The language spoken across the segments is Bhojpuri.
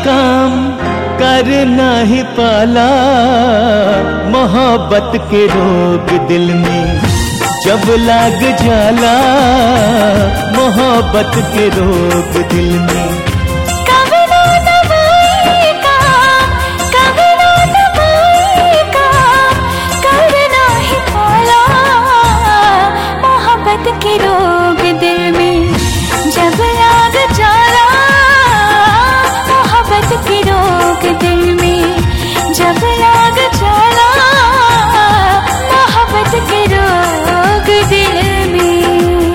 काम कर नहीं पाला मोहब्बत के रोग दिल में जब लाग जाला मोहब्बत के रोग दिल में कभी ना दवाई का कभी ना दवाई का करना ही पाला मोहब्बत के रोग दिल में जब लाग जाला मोहब्बत के रोग दिल में जब लाग जाला मोहब्बत के रोग दिल में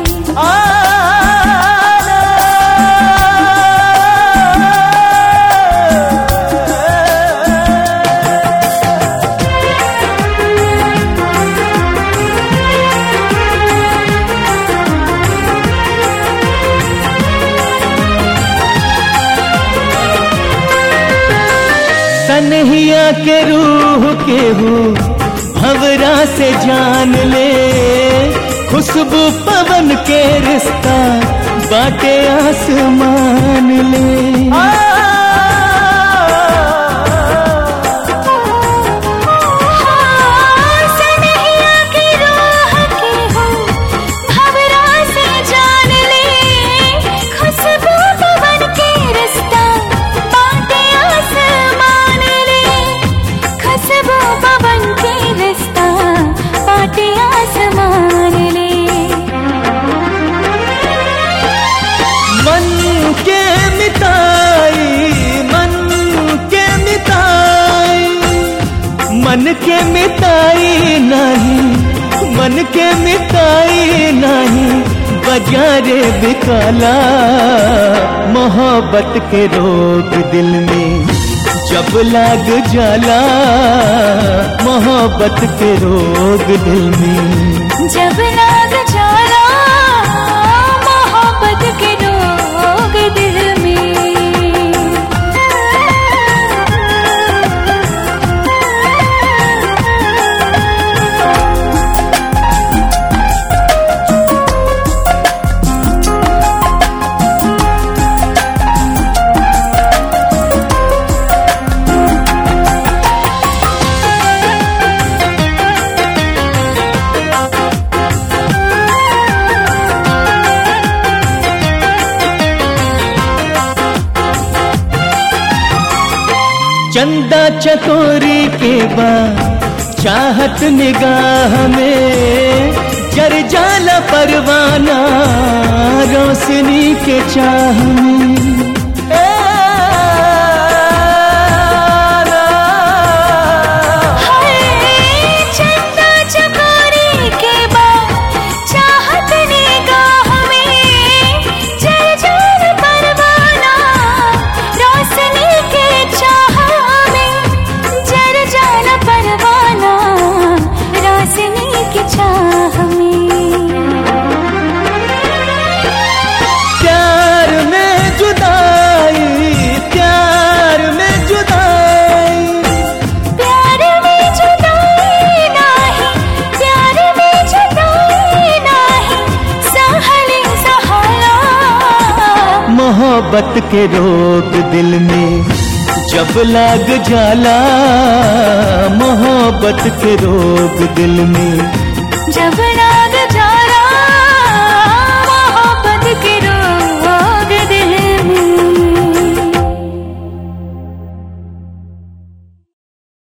सनहिया के रूह के हूँ भवरा से जान ले खुशबू पवन के रिश्ता बाटे आसमान ले सनहिया की रूह की हूँ भंवरा से जान ले खुशबू पवन के रिश्ता बाटे आसमान ले खुशबू पवन के रिश्ता बाटे आसमान ले मन के मिताई मन के मिताई मन के मिताई नहीं मन के मिताई नहीं बजारे बिकाला मोहब्बत के रोग दिल में जब लाग जाला मोहब्बत के रोग दिल में जब लाग जाला मोहब्बत के रोग दिल में चंदा चकोरी के बाद चाहत निगाह में जर जाला परवाना रोशनी के चाह में ए हाय चंदा चकोरी के बाद चाहत निगाह में जल जल परवाना रोशनी के चाह में जल जल परवाना रोशनी के चाह में प्यार में जुदाई प्यार में जुदाई प्यार में जुदाई नाही प्यार में जुदाई नाही सहले सहाला मोहब्बत के रोग दिल में जब लाग जाला मोहब्बत के रोग दिल में जब